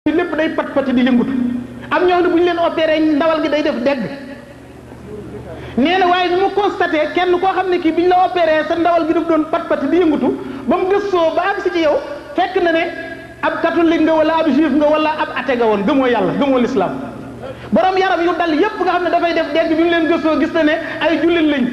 ci lépp day pat pati di yëngutu am ñoo xam ne bu ñu leen opéré ndawal gi day def dégg nee na waaye bi mu constaté kenn koo xam ne kii bi ñu la opéré sa ndawal gi daf doon pat pati di yëngutu ba mu gëstoo ba agsi ci yow fekk na ne ab catholique nga wala ab juif nga wala ab athée nga woon gëmoo yàlla gëmoo l'islam borom yaram yu dal yépp nga xam ne dafay def dégg bi ñu leen gëstoo gis na ne ay jullit lañ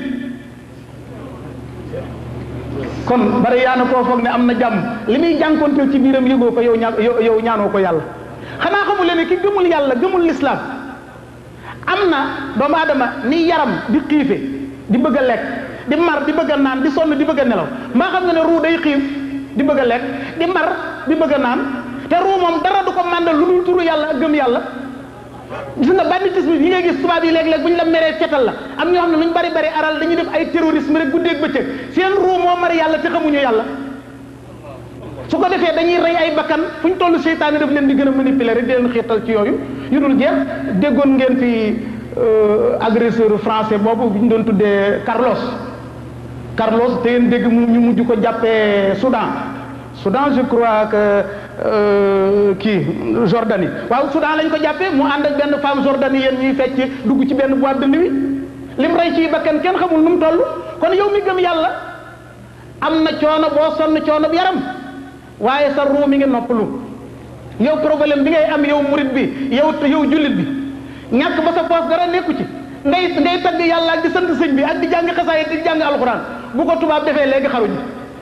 kon bari yaa na koo foog ne am na jàmm li muy jànkonteel ci biiram yëgoo ko yow ñaa yow ñaanoo ko yàlla xanaa xamu leen ne ki gëmul yàlla gëmul lislaam am na doomu aadama ni yaram di xiife di bëgg a lekk di mar di bëgg a naan di sonn di bëgg a nelaw maa xam nga ne ruu day xiif di bëgg a lekk di mar di bëgg a naan te ruu moom dara du ko màndal lu dul turu yàlla ak gëm yàlla gis nga banditisme yi ngay gis tubaab yi léeg-léeg bu ñu la meree fetal la am ñoo xam ne lu ñu bari bari aral dañuy def ay terrorisme rek guddeeg bëccëg seen ruu moo mari yàlla te xamuñu yàlla su ko defee dañuy rey ay bakkan fu ñu toll seytaane daf leen di gën a manipuler rek di leen xiirtal ci yooyu yu dul jeex déggoon ngeen fi agresseur français boobu bi ñu doon tuddee Carlos Carlos te ngeen dégg mu ñu mujj ko jàppee Soudan Soudan je crois que kii Jordanie waaw Soudan lañ ko jàppee mu ànd ak benn femme jordanienne ñuy fecc dugg ci benn boîte de nuit lim rey ci bakkan kenn xamul nu mu toll kon yow mi gëm yàlla am na coono boo sonn coono bu yaram waaye sa ruu mi ngi noppalu yow problème bi ngay am yow murit bi yow yow jullit bi ñàkk ba sa poos dara nekku ci ngay ngay tagg yàlla ak di sant sëñ bi ak di jàng xasaay di jàng alxuraan bu ko tubaab defee léegi xaruñu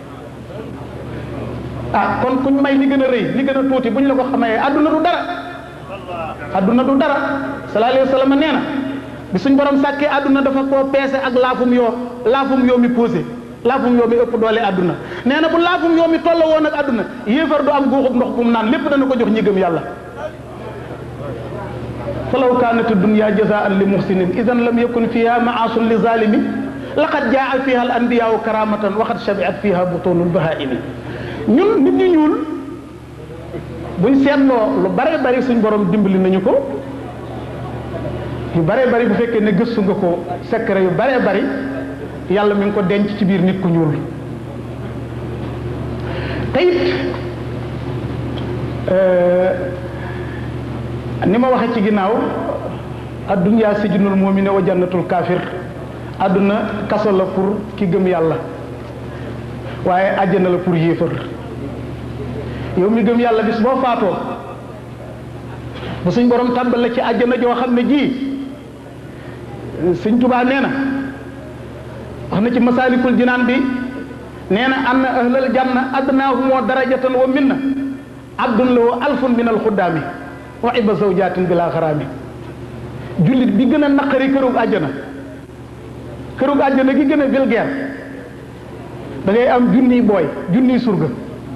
ah kon kuñ may li gën a rëy li gën a tuuti buñ la ko xamee adduna du dara adduna du dara sallallahu alayhi wa sallam nee na bi suñ borom sàkkee adduna dafa koo peese ak laafum yoo laafum yoo mi posé laafum yoo mi ëpp doole adduna nee na bu laafum yoo mi tolla woon ak adduna yéefar du am guuxub ndox bu mu naan lépp dana ko jox ñi gëm yàlla falaw kaanat dunya jazaan li muhsinin idan lam yakun fiha maasun li zalimi laqad jaa fiha al anbiyaau karamatan waxad shabiat fiha butunul bahaimi ñun nit ñu ñuul buñ seetloo lu bare bari suñ borom dimbali nañu ko yu bare bari bu fekkee ne gëstu nga ko secret yu bare bari yàlla mi ngi ko denc ci biir nit ku ñuul te it ni ma waxee ci ginnaaw addunyaa sijnul mu'min wa jannatul kaafir adduna kaso la pour ki gëm yàlla waaye àjjana la pour yéefar yow mi gëm yàlla bis boo faatoo bu suñ borom tàmbal la ci àjjana joo xam ne ji suñ tubaa nee na wax na ci masaalikul jinaan bi nee na anna ahlal janna adnaahumoo darajatan wa minna abdun lahu alfun min alxuddaami wa iba zawjaatin bila xaraami jullit bi gën a naqari kërug àjjana kërug àjjana gi gën a vulgaire da ngay am junniy booy junniy surga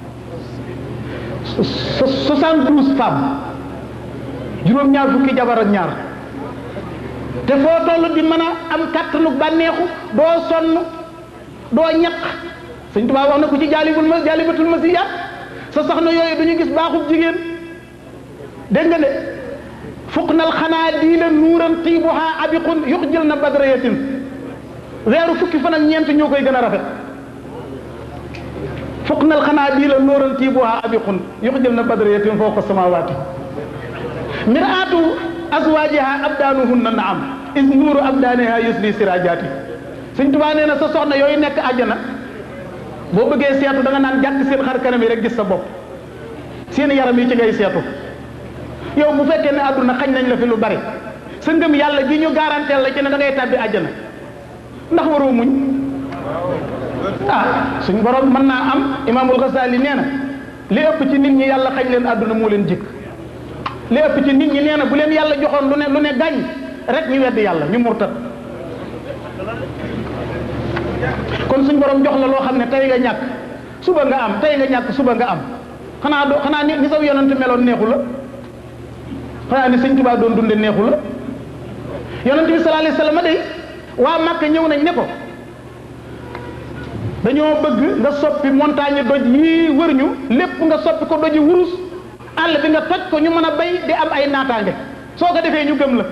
soixante douze femmes juróom-ñaar fukki jabar ak ñaar te foo toll di mën a am kàttanu bànneexu doo sonn doo ñaq sëñ Tuubaa wax na ko ci jaalibul ma jaalibatul masiyaat sa soxna yooyu du ñu gis baaxub jigéen dégg nga de fukk nal xanaa diila nuuran tiibuha abiqun yux jël na badrayatin weeru fukki fan ak ñeent ñoo koy gën a rafet fukk nal xanaa diila nuuran tiibuha abiqun yux jël na badrayatin fawqa samawaati miraatu azwaajiha abdaanuhunna naam is nuuru abdaaniha yusli sirajaati Sëñ Tuubaa nee na sa soxna yooyu nekk àjjana boo bëggee seetu da nga naan jàkk seen xar kanam yi rek gis sa bopp seen yaram yi ci ngay seetu yow bu fekkee ne àdduna xañ nañ la fi lu bari sa ngëm yàlla gi ñu garanteel la ci ne da ngay tàbbi àjjana ndax waroo muñ ah suñ borom mën naa am imaamul Ghazali nee na li ëpp ci nit ñi yàlla xañ leen àdduna moo leen jikk li ëpp ci nit ñi nee na bu leen yàlla joxoon lu ne lu ne gàññ rek ñu wedd yàlla ñu murtat kon suñ borom jox la loo xam ne tey nga ñàkk suba nga am tey nga ñàkk suba nga am xanaa do xanaa ni ni saw yonent meloon neexu la xanaa ni sëñ Tuubaa doon dunde neexu la yonent bi sallallahu alayhi wasallam day waa Màkka ñëw nañ ne ko dañoo bëgg nga soppi montagne doj yii wër ñu lépp nga soppi ko doji wurus àll bi nga toj ko ñu mën a bay di am ay naataange soo ko defee ñu gëm la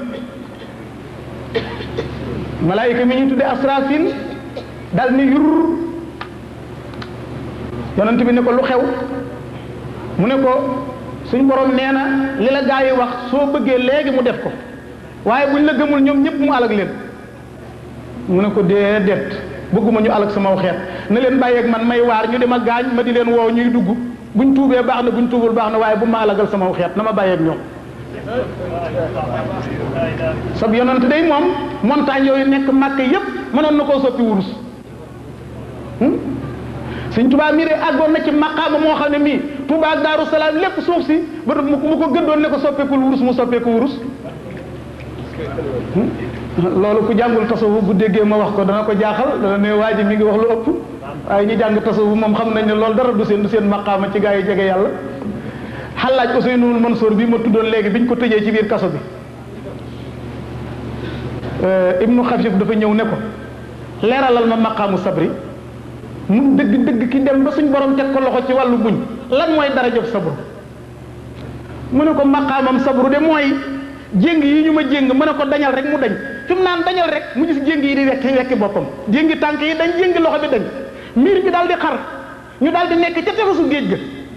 malaayika mi ñu tudde asrafil dal ni yur yonent bi ne ko lu xew mu ne ko suñ borom nee na li la gaa yi wax soo bëggee léegi mu def ko waaye buñ la gëmul ñoom ñëpp mu alag leen mu ne ko déedéet bëgguma ñu alag sama xeet na leen bàyyeeg man may waar ñu di ma gaañ ma di leen woow ñuy dugg buñ tuubee baax na buñ tuubul baax na waaye bu ma alagal sama xeet na ma bàyyeeg ñoom sab yonent day moom montagne yooyu nekk màkk yépp mënoon na koo soppi wurus sëñ Tuubaa mii de àggoon na ci maqaama moo xam ne mii Tuubaa ak Daaru Salaam lépp suuf si ba mu ko gëddoon ne ko soppeekul wurus mu soppeeku wurus loolu ku jàngul tasawuf bu déggee ma wax ko dana ko jaaxal dana ne waa ji mi ngi wax lu ëpp waaye ñi jàng tasawuf moom xam nañ ne loolu dara du seen du seen maqaama ci gaa yi jege yàlla xalaaj Ousseynou Mansour bi ma tuddoon léegi biñ ko tëjee ci biir kaso bi ibnu xafif dafa ñëw ne ko leeralal ma maqaamu sabri mu dëgg dëgg ki dem ba suñ borom teg ko loxo ci wàllu buñ lan mooy darajob sabru mu ne ko maqaamam sabru de mooy jéng yi ñu ma jéng mu ne ko dañal rek mu dañ fi mu naan dañal rek mu gis jéng yi di wekki wekki boppam jéngi tànk yi dañ jéngi loxo bi dañ miir bi daal di xar ñu daal di nekk ca tefesu géej ga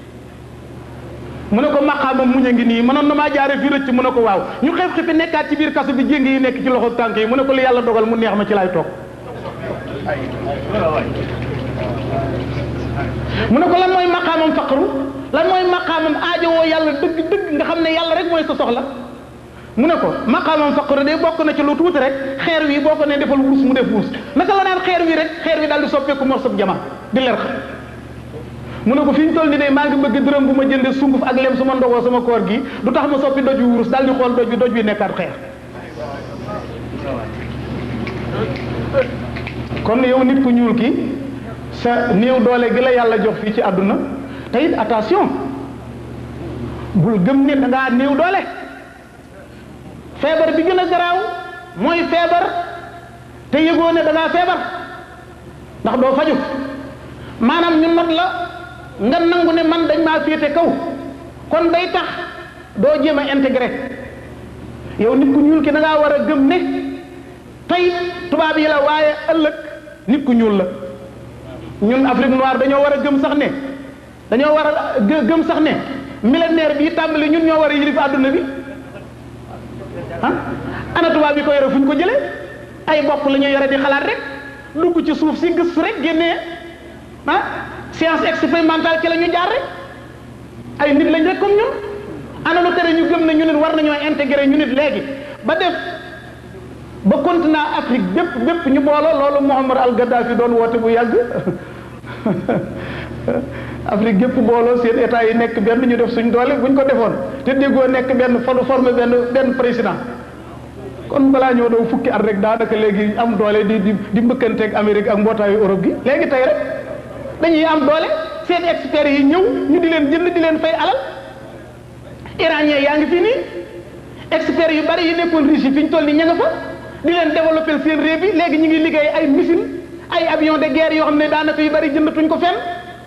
mu ne ko maqaamam muñ a ngi nii mënoon na maa jaare fii rëcc mu ne ko waaw ñu xeef xifi nekkaat ci biir kaso bi jéng yi nekk ci loxo tànk yi mu ne ko li yàlla dogal mu neex ma ci laay toog mu ne ko lan mooy maqaamam faqru lan mooy maqaamam aajowoo yàlla dëgg dëgg nga xam ne yàlla rek mooy sa soxla mu ne ko maqaamam faqru de bokk na ci lu tuuti rek xeer wi boo ko ne defal wurus mu def wurus naka la naan xeer wi rek xeer wi daal di soppeeku morsab jama di leer mu ne ko fi ñu toll ni de maa ngi bëgg dërëm bu ma jënde sunguf ak lem su ma ndogoo sama koor gi du tax ma soppi doj wi wurus daal di xool doj bi doj bi nekkaat xeer kon yow nit ku ñuul ki sa néew doole gi la yàlla jox fii ci àdduna te it attention bul gëm ne da ngaa néew doole feebar bi gën a garaaw mooy feebar te yëgoo ne da ngaa feebar ndax doo faju maanaam ñu not la nga nangu ne man dañ maa féete kaw kon day tax doo jéem a intégré yow nit ku ñuul ki da ngaa war a gëm ne tey tubaab yi la waaye ëllëg nit ku ñuul la ñun Afrique noire dañoo war a gëm sax ne dañoo war a gëm sax ne millénaire bii tàmbali ñun ñoo war a yilif àdduna bi ah ana tubaab yi ko yore fu ñu ko jëlee ay bopp la ñu yore di xalaat rek dugg ci suuf si gëstu rek génnee ah science expérimentale ci la ñu jaar rek ay nit lañ rek comme ñun ana lu tere ñu gëm ne ñu nit war nañoo intégré ñu nit léegi ba def ba continent Afrique bépp bépp ñu booloo loolu Muammar al Gaddafi doon woote bu yàgg Afrique gépp booloo seen état yi nekk benn ñu def suñ doole buñ ko defoon te déggoo nekk benn formé benn benn président kon balaa ñoo daw fukki at rek daanaka léegi am doole di di di mbëkkanteeg Amérique ak mbootaayu Europe gi léegi tey rek dañuy am doole seen experts yi ñëw ñu di leen jënd di leen fay alal iranien yaa ngi fii nii experts yu bari yi nekkoon Russie fi ñu toll nii ña nga fa di leen développer seen réew bi léegi ñu ngi liggéey ay missile ay avion de guerre yoo xam ne daanaka yu bari jëndatuñ ko fenn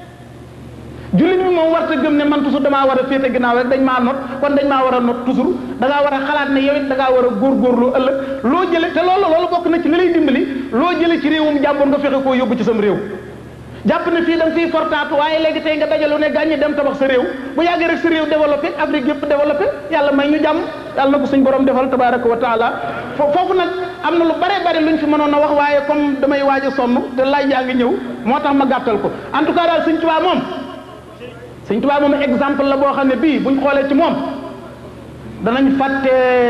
jullit bi moom warta gëm ne man toujours damaa war a féete ginnaaw rek dañ maa not kon dañ maa war a not toujours da ngaa war a xalaat ne yow it da ngaa war a góorgóorlu ëllëg loo jële te loolu loolu bokk na ci li lay dimbali loo jële ci réewum jàmbur nga fexe koo yóbbu ci sam réew jàpp ne fii da nga fiy fortaatu waaye léegi tey nga dajalu ne gàññi dem tabax sa réew bu yàggee rek sa réew développé Afrique yëpp développé yàlla may ñu jàmm yàlla na ko suñ borom defal tabaraka wa taala foofu nag am na lu bare bare luñ fi mënoon a wax waaye comme damay waaj a sonn te laaj yaa ngi ñëw moo tax ma gàttal ko en tout cas daal Sëñ Tuubaa moom Sëñ Tuubaa moom exemple la boo xam ne bii buñ xoolee ci moom danañ fàtte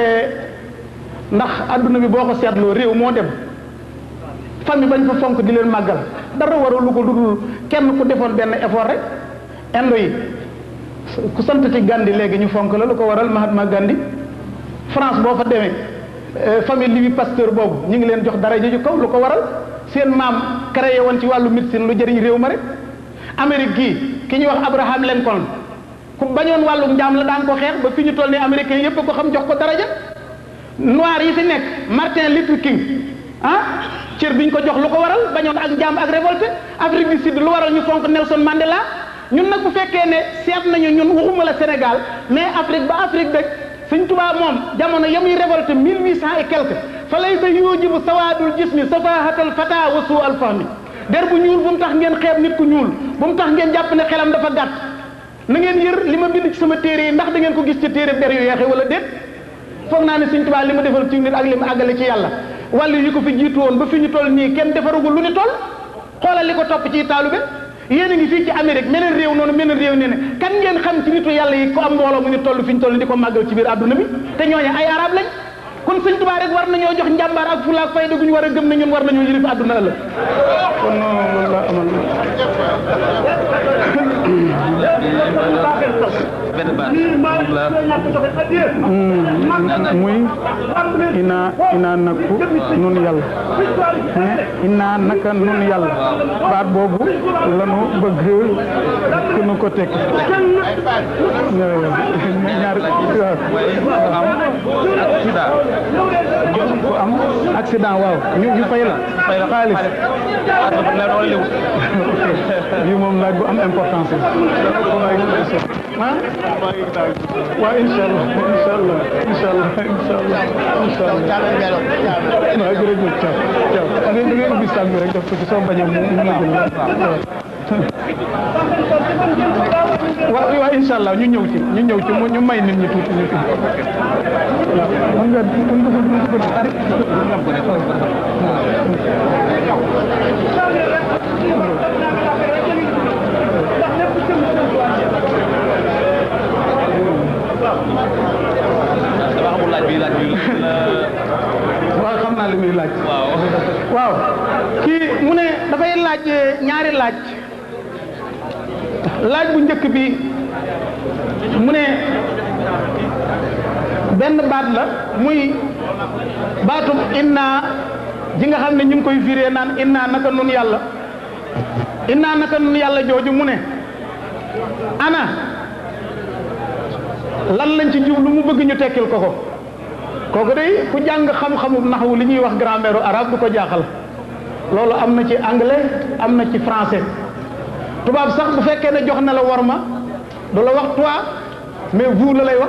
ndax adduna bi boo ko seetloo réew moo dem famille bañ fa fonk di leen màggal dara waral lu ko dudul kenn ku defoon benn effort rek indo yi ku santati Gandhi léegi ñu fonk la lu ko waral Mahatma Gandhi France boo fa demee famille Louis Pasteur boobu ñu ngi leen jox dara ju kaw lu ko waral seen maam créé woon ci wàllu médecine lu jëriñ réew ma rek Amérique gii ki ñuy wax Abraham Lincoln ku bañoon wàllu njaam la daan ko xeex ba fi ñu toll nii américain yépp ko xam jox ko daraja noir yi fi nekk Martin Luther King ah cër biñ ko jox lu ko waral bañoon ak njaam ak révolte Afrique du Sud lu waral ñu fonk Nelson Mandela ñun nag bu fekkee ne seet nañu ñun waxuma la Sénégal mais Afrique ba Afrique dëkk Sëñ Tuubaa moom jamono ya muy révolte mille huit cent et quelque fa lay sa yujibu sawaadul jismi safahatal fata wa suu al fahmi der bu ñuul bu mu tax ngeen xeeb nit ku ñuul bu mu tax ngeen jàpp ne xelam dafa gàtt na ngeen yër li ma bind ci sama téere yi ndax da ngeen ko gis ci téere der yu yeexe wala déet foog naa ne Sëñ Tuubaa li mu defal ci nit ak li mu àggale ci yàlla wàllu yi ko fi jiitu woon ba fi ñu toll nii kenn defarugul lu ni toll xoolal li ko topp ci taalube yéen a ngi fii ci Amérique meneen réew noonu meneen réew nee ne kan ngeen xam ci nitu yàlla yi ko am mbooloo mu ñu toll fi ñu toll di ko màggal ci biir àdduna bi te ñooñu ay arab lañ kon Sëñ Tuubaa rek war nañoo jox njàmbaar ak fula ak fayda gu ñu war a gëm ne ñun war nañoo yilif àdduna ëllëg kon loolu la amal benn baat moom la muy ina ina nakku nun yàlla ina naka nun yàlla baat boobu lanu bëgg ku nu ko tekki ñaar ku am accident waaw ñu ñu fay la xaalis bi moom laaj bu am importance la ah waaw incha allah incha allah incha allah incha allah incha allah waaw jërëjëf Thiaw Thiaw da ngay da ngay ubbi saag bi rek def ko ci soo bañee mu mu jël waaw waaw incha allah ñu ñëw ci ñu ñëw ci ñu may nit ñi tuuti ñu tuuti waaw mën nga mën nga mën nga ko dama xamul laaj bi laaj bi waaw xam naa li muy laaj. waaw waaw kii mu ne dafay laaj ñaari laaj laaj bu njëkk bi mu ne benn baat la muy baatum inna ji nga xam ne ñu ngi koy firee naan inna naka nun yàlla inna naka nun yàlla jooju mu ne ana lan lañ ci jublu mu bëgg ñu tekkil ko ko kooku day ku jàng xam-xamu naxwu li ñuy wax grammaire arabe du ko jaaxal loolu am na ci anglais am na ci français tubaab sax bu fekkee ne jox na la war ma du la wax toi mais vous la lay wax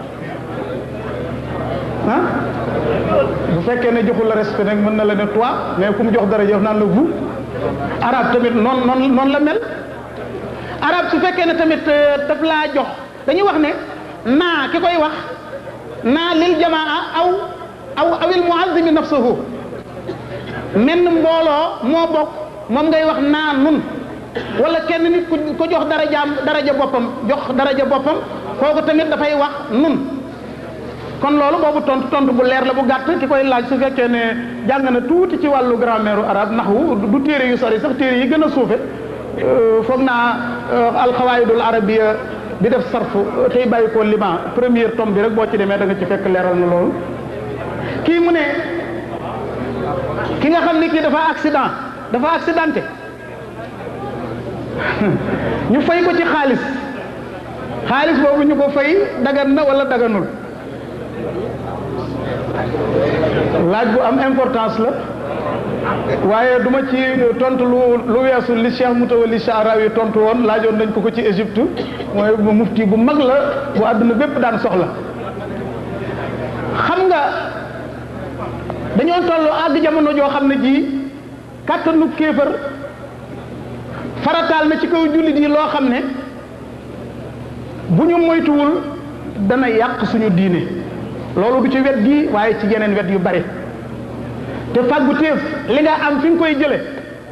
ah bu fekkee ne joxul la respect nag mën na la ne toi mais ku mu jox dara jox naan la vous arabe tamit noonu noonu noonu la mel arabe su fekkee ne tamit daf laa jox dañuy wax ne naa ki koy wax naa lil jamaa aw aw awil muazzimi nafsuhu menn mbooloo moo bokk moom ngay wax naa nun wala kenn nit ku ko jox darajaam daraja boppam jox daraja boppam kooku tamit dafay wax nun kon loolu boobu tontu tontu bu leer la bu gàtt ki koy laaj su fekkee ne jàng na tuuti ci wàllu grammaire arabe naxwu du téere yu sori sax téere yi gën a suufe foog naa alxawaayidul arabiya bi def sarf tey bàyyi ko liban première tome bi rek boo ci demee da nga ci fekk leeral na loolu kii mu ne ki nga xam ne kii dafa accident dafa accidenté ñu fay ko ci xaalis xaalis boobu ñu ko fay dagan na wala daganul laaj bu am importance la waaye duma ci tontu lu lu weesu li Cheikh Moutawalli Sha'rawi tontu woon laajoon nañ ko ko ci Égypte mooy bu mufti bu mag la bu àdduna bépp daan soxla xam nga dañoo toll àgg jamono joo xam ne ji kàttanu kéefër farataal na ci kaw jullit yi loo xam ne bu ñu moytuwul dana yàq suñu diine loolu du ci wet gi waaye ci yeneen wet yu bari te fàggu téef li nga am fi nga koy jële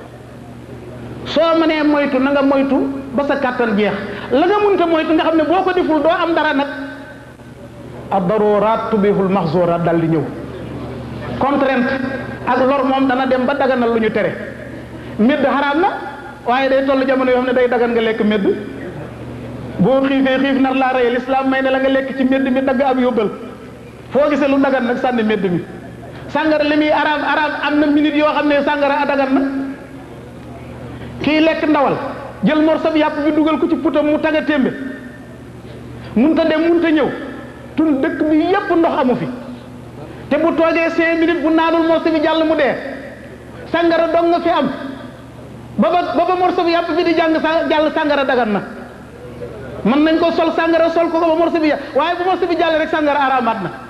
soo mënee moytu na nga moytu ba sa kàttan jeex la nga munta moytu nga xam ne boo ko deful doo am dara nag ad daruraat tubihul maxzuraat dal di ñëw contrainte ak lor moom dana dem ba daganal lu ñu tere médd xaraam na waaye day toll jamono yoo xam ne day dagan nga lekk médd boo xiifee xiif nar laa rey lislaam may ne la nga lekk ci médd mi dagg ab yóbbal foo gisee lu dagan nag sànni médd mi sàngara li muy araam araam am na minute yoo xam ne sàngara a dagan na kii lekk ndawal jël morso bi yàpp bi dugal ko ci putam mu taga témbe munta dem munta ñëw tun dëkk bi yépp ndox amu fi te bu toogee cinq minutes bu naanul morso bi jàll mu dee sàngara dong nga fi am ba ba ba ba morso bi yàpp bi di jàng sa jàll sàngara dagan na mën nañ ko sol sàngara sol ko ko ba morso bi waaye bu morso bi jàll rek sàngara araamaat na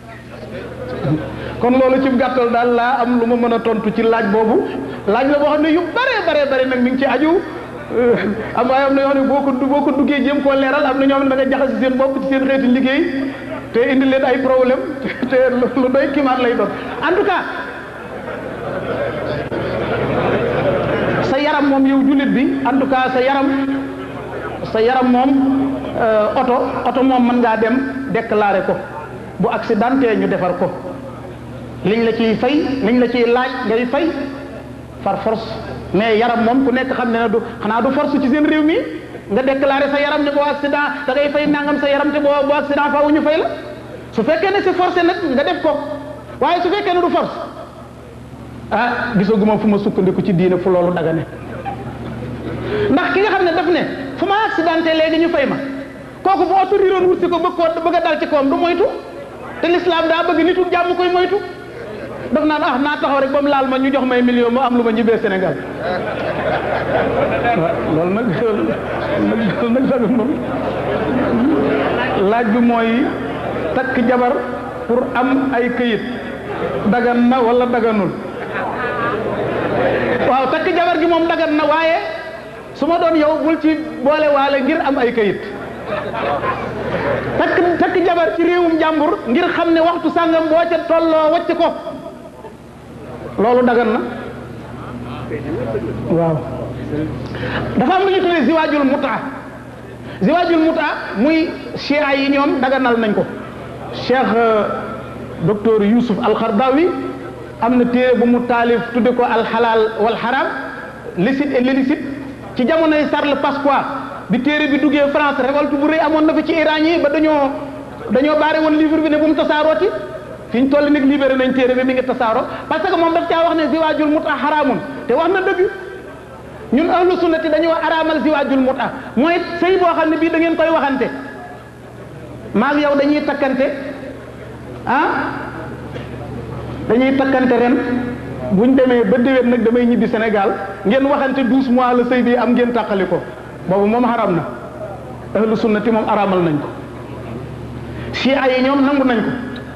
kon loolu ci gàttal daal laa am lu ma mën a tontu ci laaj boobu laaj la boo xam ne yu bare bare bare nag mi ngi ci aju am waaye am na yoo xam ne boo ko boo ko duggee jéem koo leeral am na ñoo xam ne da nga jaxase seen bopp ci seen xeeti liggéey te indi leen ay problème te lu doy kiimaan lay doon en tout cas sa yaram moom yow jullit bi en tout cas sa yaram sa yaram moom oto oto moom mën ngaa dem déclarer ko bu accidenté ñu defar ko liñ la ciy fay liñ la ciy laaj ngay fay par force mais yaram moom ku nekk xam ne ne du xanaa du force ci seen réew mi nga déclarer sa yaram ne boo accident da ngay fay nangam sa yaram te boo boo accident faaw ñu fay la su fekkee ne c'est forcé nag nga def ko waaye su fekkee ne du force ah gisaguma fu ma sukkandiku ci diine fu loolu daga ne ndax ki nga xam ne daf ne fu ma accidenté léegi ñu fay ma kooku bu oto riiroon wut si ko bëgg koo bëgg a dal ci kawam du moytu te l'islam daa bëgg nitu jàmm koy moytu daf naan ah naa taxaw rek ba mu laal ma ñu jox may million ma am lu ma ñibbee Sénégal loolu nag loolu nag sax moom laaj bi mooy takk jabar pour am ay këyit dagan na wala daganul waaw takk jabar gi moom dagan na waaye su ma doon yow bul ci boole waale ngir am ay këyit takk takk jabar ci réewum jàmbur ngir xam ne waxtu sàngam boo ca tolloo wacc ko loolu dagan na waaw dafa am lu ñu tuddee ziwaajul mutaa ziwaajul mutaa muy chia yi ñoom daganal nañ ko cheikh docteur Youssouf Al-Khardawi am na téere bu mu taalif tudde ko alxalaal wal xaraam licite et l'illicite ci jamonoy Charles Pasqua bi téere bi duggee France révolte bu rëy amoon na fi ci Iran yi ba dañoo dañoo baare woon livre bi ne bu mu tasaarooti fi ñu toll nag libéré nañ téere bi mi ngi tasaaro parce que moom daf caa wax ne ziwaajul muta xaraamun te wax na dëgg ñun ahlu sunnati dañoo araamal ziwaajul muta mooy sëy boo xam ne bii da ngeen koy waxante maag yow dañuy takkante ah dañuy takkante ren buñ demee ba déwén nag damay ñibbi Sénégal ngeen waxante douze mois la sëy bi am ngeen tàqali ko boobu moom xaram na ahlu sunnati moom araamal nañ ko chia yi ñoom nangu nañ ko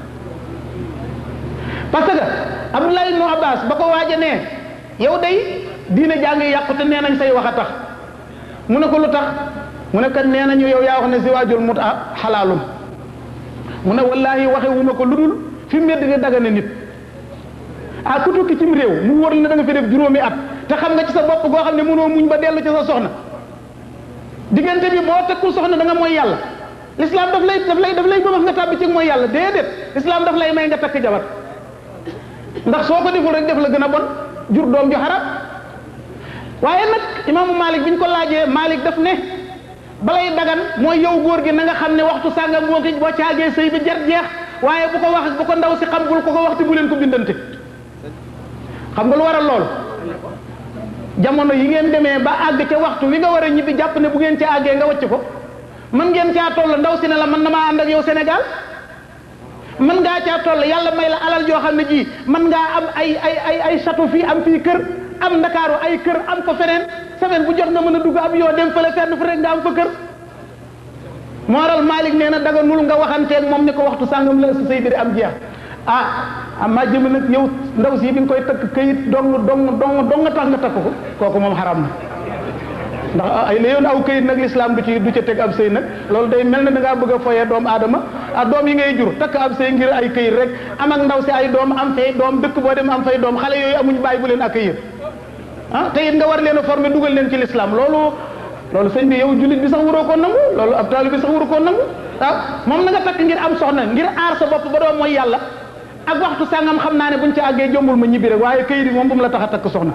parce que Abdullah ibnu Abbas ba ko waaja nee yow day diine jaa ngi yàqu te nee nañ say wax a tax mu ne ko lu tax mu ne kat nee nañu yow yaa wax ne ziwaajul muta xalaalum mu ne wallahi waxe wu ma ko lu dul fi mbedd di dagane nit ah ku tukki cim réew mu wóor la da nga fi def juróomi at te xam nga ci sa bopp goo xam ne mënoo muñ ba dellu ci sa soxna diggante bi boo tekkul soxna da nga mooy yàlla l'islam daf lay daf lay daf lay bëmax nga tàbbi ci mooy yàlla déedéet l'islam daf lay may nga takk jabar ndax soo ko deful rek def la gën a bon jur doom ju xarab waaye nag imaamu Malik bi ñu ko laajee Malik daf ne balay dagan mooy yow góor gi na nga xam ne waxtu sàngam boo ko boo caagee sëy bi jar jeex waaye bu ko wax bu ko ndaw si xam bul ko ko waxti bu leen ko bindante xam nga lu waral lool jamono yi ngeen demee ba àgg ca waxtu wi nga war a ñibbi jàpp ne bu ngeen ca àggee nga wàcc ko mën ngeen caa toll ndaw si ne la man na maa ànd ak yow Sénégal mën ngaa caa toll yàlla may la alal joo xam ne ji mën ngaa am ay ay ay ay château fii am fii kër am ndakaaru ay kër am ko feneen semaine bu jot nga mën a dugg ab yoo dem fële fenn fu rek nga am fa kër moo waral Malick nee na daga nul nga waxanteeg moom ne ko waxtu sàngam la sa sëy bi di am jeex ah amaa jëm nag yow ndaw si bi nga koy takk këyit dong dong dong dong nga tax nga takk ko kooku moom xaram na ndax ay la yoon aw këyit nag l'islam du ci du ca teg ab sëy nag loolu day mel ne da ngaa bëgg a foyee doomu aadama ah doom yi ngay jur takk ab sëy ngir ay këyit rek am ak ndaw si ay doom am fay doom dëkk boo dem am fay doom xale yooyu amuñ bàyyi bu leen accueillir ah te it nga war leen a former dugal leen ci l'islam loolu loolu sëñ bi yow jullit bi sax waroo koo nangu loolu ab taalibe bi sax waru koo nangu ah moom na nga takk ngir am soxna ngir aar sa bopp ba doo mooy yàlla ak waxtu sàngam xam naa ne buñ ci àggee jombul ma ñibbi rek waaye këyit yi moom bu mu la tax a takk soxna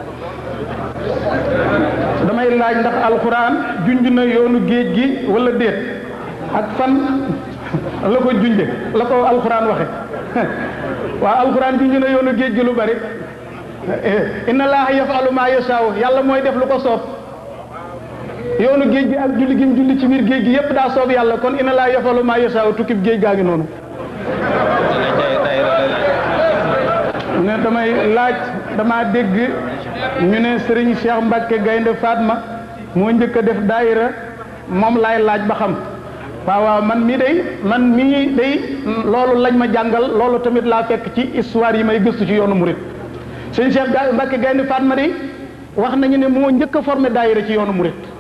damay laaj ndax alxuraan junj na yoonu géej gi wala déet ak fan la ko junje la ko alxuraan waxe waaw alxuraan junj na yoonu géej gi lu bari inna laaha yafalu ma yasaaw yàlla mooy def lu ko soob yoonu géej gi ak julli gi mu julli ci biir géej gi yépp daa soob yàlla kon inna laaha yafalu ma yasaaw tukkib géej gaa ngi noonu ne damay laaj dama dégg ñu ne Serigne Cheikh Mbacke Gaynde Fatma moo njëkk a def daayira moom laay laaj ba xam waaw waaw man mii day man mii day loolu lañ ma jàngal loolu tamit laa fekk ci histoire yi may gëstu ci yoonu murit Serigne Cheikh Mbacke Gaynde Fatma day wax nañu ne moo njëkk a formé daayira ci yoonu murit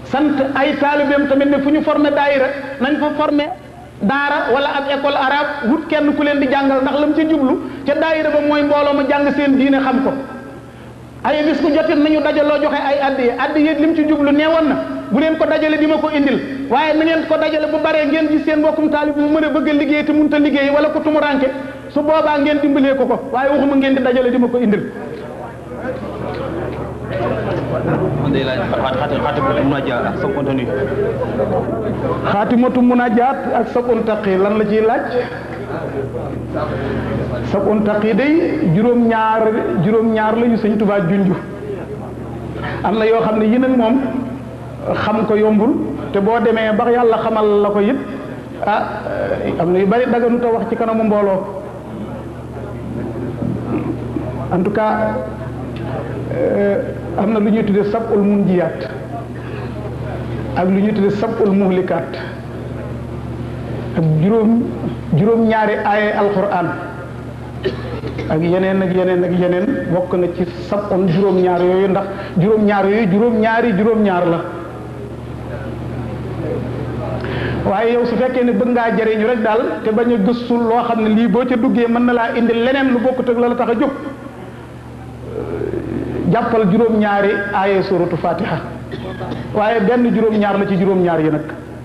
sant ay taalibeem tamit ne fu ñu formé daayira nañ fa formé daara wala ab école arabe wut kenn ku leen di jàngal ndax lam ci jublu ca daayira ba mooy mbooloo ma jàng seen diine xam ko ay bis ku jotit nañu dajaloo joxe ay addiye addiye lim ci jublu nee woon na bu leen ko dajale di ma ko indil waaye na ngeen ko dajale bu baree ngeen gis seen mbokkum taalib bu mën a bëgg a liggéey te mënut a liggéey wala ko tumuranke su boobaa ngeen dimbalee ko ko waaye waxuma ngeen di dajale di ma ko indil man day laaj xaati xaati munaajaat ak sa contenu xaatimatu munajaat ak sab untaqi lan la ciy laaj sab untaqi day juróom-ñaar juróom-ñaar la yu sëñ Tuubaa junju am na yoo xam ne yi nag moom xam ko yombul te boo demee ba yàlla xamal la ko it ah am na yu bari daganut a wax ci kanamu mbooloo en tout cas am na lu ñuy tuddee sabul munjiyaat ak lu ñuy tuddee sabul muhlikaat ak juróom juróom-ñaari aaye alquran ak yeneen ak yeneen ak yeneen bokk na ci sabon juróom-ñaar yooyu ndax juróom-ñaar yooyu juróom-ñaari juróom-ñaar la waaye yow su fekkee ne bëgg ngaa jëriñu rek daal te bañ a gëstu loo xam ne lii boo ca duggee mën na laa indi leneen lu bokkut ak la la tax a jóg jàppal juróom-ñaari aaye suratu fatiha waaye benn juróom-ñaar la ci juróom-ñaar yi nag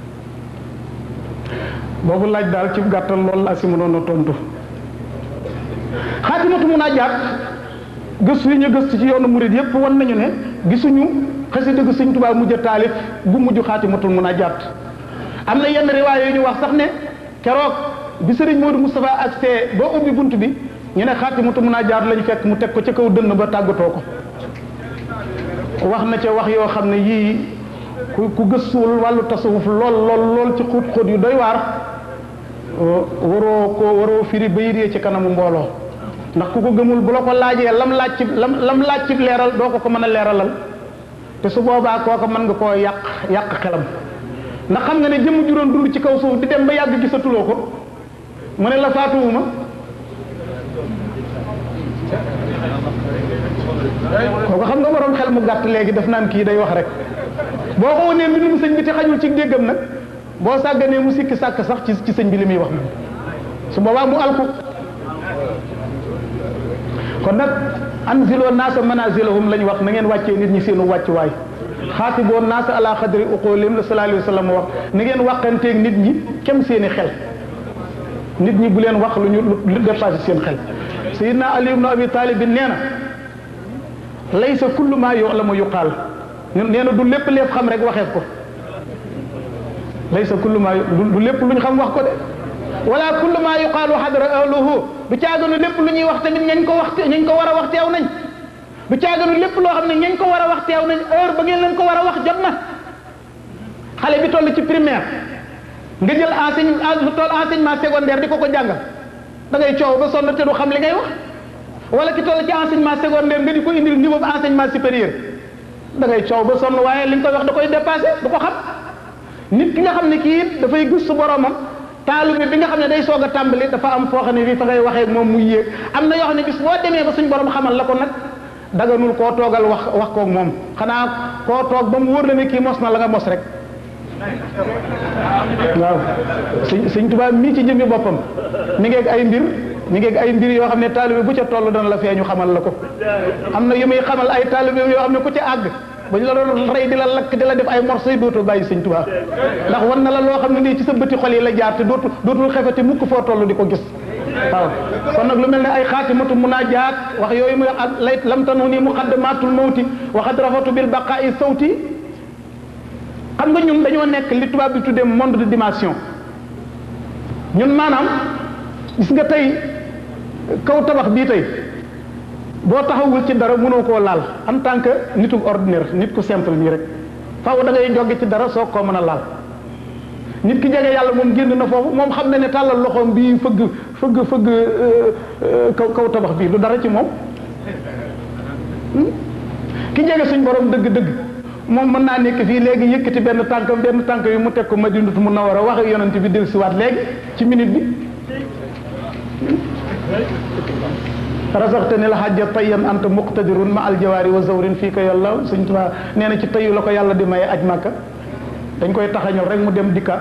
boobu laaj daal ci gàttal loolu laa si mënoon a tontu xaatimatu munaajaat gëstu yi ñu gëstu ci yoonu murid yépp wan nañu ne gisuñu xasida gu Sëñ Tuubaa mujj a taalif bu mujj xaatimatul munaajaat am na yenn riwaay yu ñu wax sax ne keroog bi sëriñ Modou Moustapha ak see boo ubbi bunt bi ñu ne xaatimatu munaajaat lañu fekk mu teg ko ca kaw dënn ba tàggatoo ko wax na ca wax yoo xam ne yii ku ku gëstuwul wàllu tasawuf lool lool lool ci xóot xóot yu doy waar waroo ko waroo firi ba yiree ci kanamu mbooloo ndax ku ko gëmul bu la ko laajee lam laaj ci lam lam laaj ci leeral doo ko ko mën a leeralal te su boobaa kooka mën nga koo yàq yàq xelam ndax xam nga ne jëmm juróon dund ci kaw suuf di dem ba yàgg gisatuloo ko mu ne la faatuwuma kooku xam nga borom xel mu gàtt léegi daf naan kii day wax rek boo ko wanee mbindum sëñ bi te xajul ci déggam nag boo sàgganee mu sikki sàkk sax ci ci sëñ bi li muy wax moom su boobaa mu alku kon nag anziloo naasa manazilahum lañ wax na ngeen wàccee nit ñi seenu wàccuwaay xaatiboo naasa ala xadri uqoolim la sallallahu alayhi wa sallam wax na ngeen waxanteeg nit ñi kem seeni xel nit ñi bu leen wax lu ñu lu dépassé seen xel sayidna ali ibnu abi talib bi nee na laysa kullu maa yu'lamu yuqaal nee na du lépp lépp xam rek waxeef ko laysa kullu maa du lépp lu ñu xam wax ko de wala kullu maa yuqaalu xadra ahluhu du caaganu lépp lu ñuy wax tamit ñañ ko wax ñañ ko war a wax teew nañ du caaganu lépp loo xam ne ñañ ko war a wax teew nañ heure ba ngeen leen ko war a wax jot na xale bi toll ci primaire nga jël enseigne lu toll enseignement secondaire di ko ko jàngal da ngay coow ba sonn te du xam li ngay wax wala ki toll ci enseignement secondaire nga di ko indil niveau enseignement supérieur da ngay coow ba sonn waaye li nga koy wax da koy dépassé du ko xam nit ki nga xam ne kii it dafay gëstu boromam taalibe bi nga xam ne day soog a tàmbali dafa am foo xam ne fii fa ngay waxee moom muy yéeg am na yoo xam ne bis boo demee ba suñ borom xamal la ko nag daganul koo toogal wax wax koog moom xanaa koo toog ba mu wóor la ne kii mos na la nga mos rek waaw sëñ sëñ Tuubaa mii ci jëmmi boppam mi ngeeg ay mbir mi ngeeg ay mbir yoo xam ne taalibe bu ca toll dana la feeñu xamal la ko am na yu muy xamal ay taalibe yoo xam ne ku ca àgg ba ñu la doon rey di la lakk di la def ay morceaux yi dootoo bàyyi sëñ Tuubaa ndax war na la loo xam ne nii ci sa bëti xol yi la jaar te dootu dootul xefati mukk foo toll di ko gis waaw kon nag lu mel ne ay xaatimatu munaajaat wax yooyu muy ak lay lam tanu nii muqaddamatul mawti waxad rafatu bil baqaa'i sawti xam nga ñun dañoo nekk li tubaab bi tuddee monde de dimension ñun maanaam gis nga tey kaw tabax bii tey boo taxawul ci dara mënoo koo laal en tant que nitu ordinaire nit ku simple nii rek faaw da ngay joggi ci dara soo koo mën a laal nit ki jege yàlla moom génn na foofu moom xam na ne tàllal loxoom bii fëgg fëgg fëgg kaw kaw tabax bii du dara ci moom ki jege suñ borom dëgg-dëgg moom mën naa nekk fii léegi yëkkati benn tànk benn tànk yu mu teg ko Madinatu Munawwara wax ak yonent bi dellusiwaat léegi ci minute bi rasaxte ni la xajja tayyan anta muqtadirun ma aljawaari wa zawrin fii ko yàlla suñ tuba nee na ci tayu la ko yàlla di maye aj màkka dañ koy taxañal rek mu dem dikkaat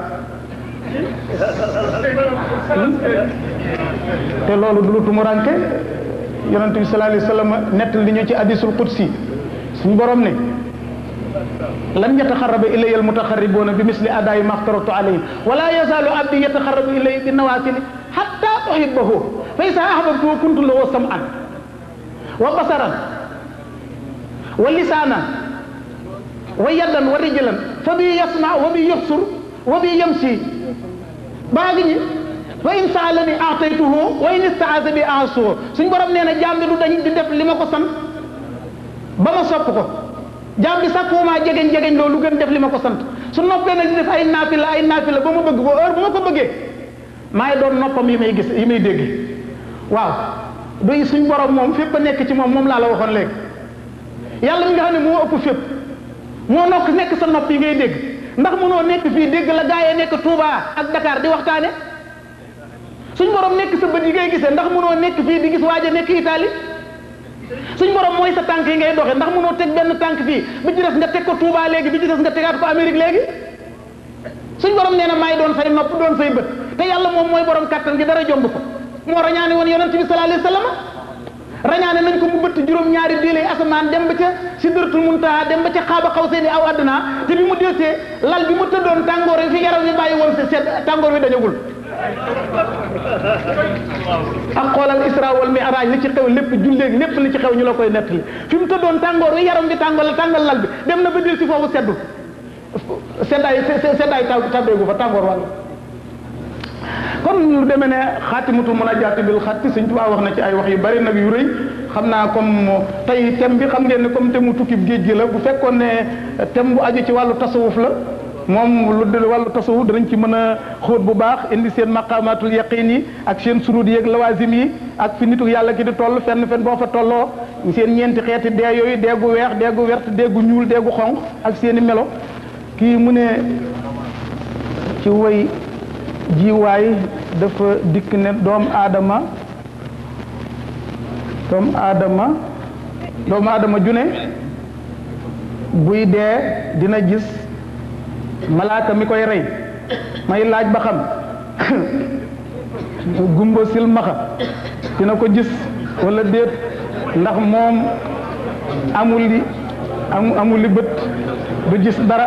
te loolu du lu tumuranke yonente bi sallallahu alayhi wa sallam nett li ñu ci hadisul qudsi suñu borom ne lan yataxaraba ilayya almutaxarribuuna bi misli adaayi maxtaratu alayhim wala yazaalu abdi yataxarrabu ilayya bi nawaafili xatta uhibbahu fa isa ahbabtuhu kuntu lahu sam'an wa basaran wa lisaanan wa yaddan wa rijlan fa bi yasma wa bi yubsir wa bi yamsi baa ngi ñi wa in saalani aataytuhu wa in istaaza bi aasuhu suñ borom nee na jaam bi du dañ di def li ma ko sant ba ma sopp ko jaam bi sàkkuwumaa jegeñ jegeñ loolu gën def li ma ko sant su noppee nag di def ay naafila ay naafila ba ma bëgg ko heure bu ma ko bëggee maay doon noppam yi may gis yi may dégg waaw du suñ borom moom fépp a nekk ci moom moom laa la waxoon léegi yàlla mi nga xam ne moo ëpp fépp moo nokk nekk sa nopp yi ngay dégg ndax mënoo nekk fii dégg la gaa yi nekk Touba ak Dakar di waxtaane suñ borom nekk sa bët yi ngay gisee ndax mënoo nekk fii di gis waaja nekk Italie suñ borom mooy sa tànk yi ngay doxee ndax mënoo teg benn tànk fii bi ci des nga teg ko Touba léegi bi ci des nga tegaat ko Amérique léegi suñ borom nee na maay doon say nopp doon say bët te yàlla moom mooy borom kattan gi dara jomb ko moo rañaane woon yonent bi sallallahu alayhi wa sallam rañaane nañ ko mu bëtt juróom-ñaari diile asamaan dem ba ca sidratul muntaha dem ba ca xaaba xaw seeni aw àdduna te bi mu delsee lal bi mu tëddoon tàngoor yi fi yaram wi bàyyi woon sedd tàngoor wi dañagul ak xoolal isra wal mi'raj li ci xew lépp julleeg lépp li ci xew ñu la koy nettali fi mu tëddoon tàngoor wi yaram bi tàngoor la tàngal lal bi dem na ba del si foofu seddu seddaay seddaay taw tabbeegu fa tàngoor wàll kon lu demee ne xaatimatu munajjaati bil xatti Sëñ Tuubaa wax na ci ay wax yu bari nag yu rëy xam naa comme tey thème bi xam ngeen ne comme thème mu tukkib géej gi la bu fekkoon ne thème bu aju ci wàllu tasawuf la moom lu de wàllu tasawuf danañ ci mën a xóot bu baax indi seen maqamatul yaqin yi ak seen surud yi ak lawazim yi ak fi nitu yàlla ki di toll fenn fenn boo fa tolloo seen ñeenti xeeti dee yooyu deegu weex deegu wert deegu ñuul deegu xonq ak seen i melo kii mu ne ci woy jiwaay dafa dikk ne doomu aadama doomu aadama doomu aadama june buy dee dina gis malaaka mi koy rey may laaj ba xam gumba silmaxa dina ko gis wala déet ndax moom amul li amul li bët du gis dara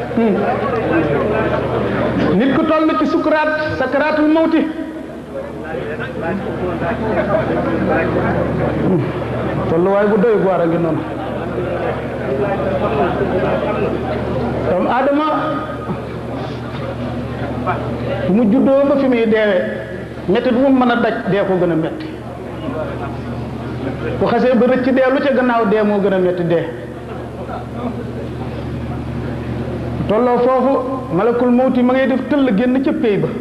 nit ku toll ci sukuraat sakaraatul mawti tolluwaay bu doy waar a ngi noonu doomu aadama bu mu juddoo ba fi muy deewee métti bu mu mën a daj dee ko gën a métti bu xasee ba rëcc dee lu ca gannaaw dee moo gën a métti dee tolloo foofu malakul mawti ma ngay def tëll génn ca péy ba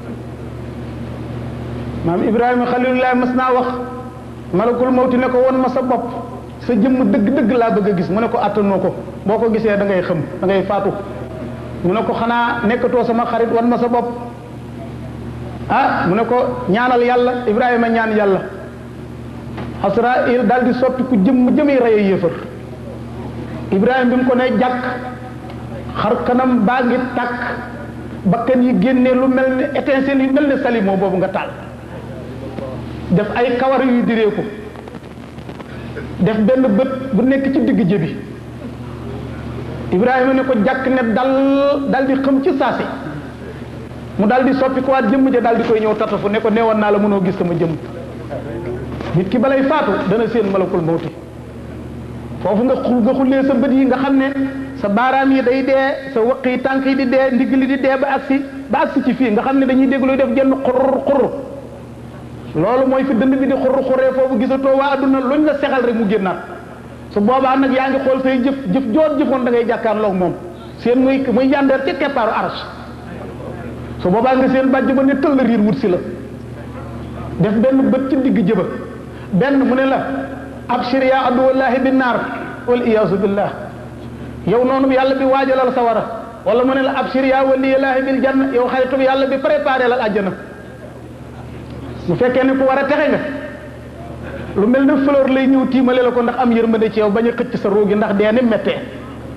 maam ibrahima xalilullah mas naa wax malakul mawti ne ko won ma sa bopp sa jëmm dëgg-dëgg laa bëgg a gis mu ne ko attanoo ko boo ko gisee da ngay xam da ngay faatu mu ne ko xanaa nekkatoo sama xarit wan ma sa bopp ah mu ne ko ñaanal yàlla ibrahima ñaan yàlla asrail daal di soppi ku jëmm jëmi rey yéefar ibrahima bi mu ko ne jàkk xar kanam baa ngi tàkk bakkan yi génnee lu mel ni étincelle yu mel ni salimo boobu nga taal def ay kawar yu diree ko def benn bët bu nekk ci digg jëbi Ibrahima ne ko jàkk ne dal dal di xam ci saasi mu dal di soppi ko waat jëmm ja dal di koy ñëw tatafu ne ko neewoon naa la mënoo gis sama jëmm nit ki balay faatu dana seen malakul mawti foofu nga xul nga xullee sa bët yi nga xam ne sa baaraam yi day dee sa wëq yi tànk yi di dee ndigg li di dee ba agsi ba agsi ci fii nga xam ne dañuy dégg luy def genn xurr xurr loolu mooy fi dënd bi di xurr xurree foofu gisatoo waa adduna luñ la sexal rek mu génnaat su boobaa nag yaa ngi xool say jëf jëf joot jëfoon da ngay jàkkaarloog moom seen muy muy yandeer ca keppaaru arsh su boobaa nga seen bàjj ba ne tëll riir wut si la def benn bët ci digg jëba benn mu ne la abshir ya aduwallahi bin naar wal iyaasu billah yow noonu yàlla bi waajalal sa wara wala mu ne la abshir ya waliyallaahi bil janna yow xaritub yàlla bi préparé lal àjjana bu fekkee ne ku war a texe nga lu mel ne fleur lay ñëw tiimale la ko ndax am yërmande ci yow bañ a xëcc sa roogi ndax dee ni méttee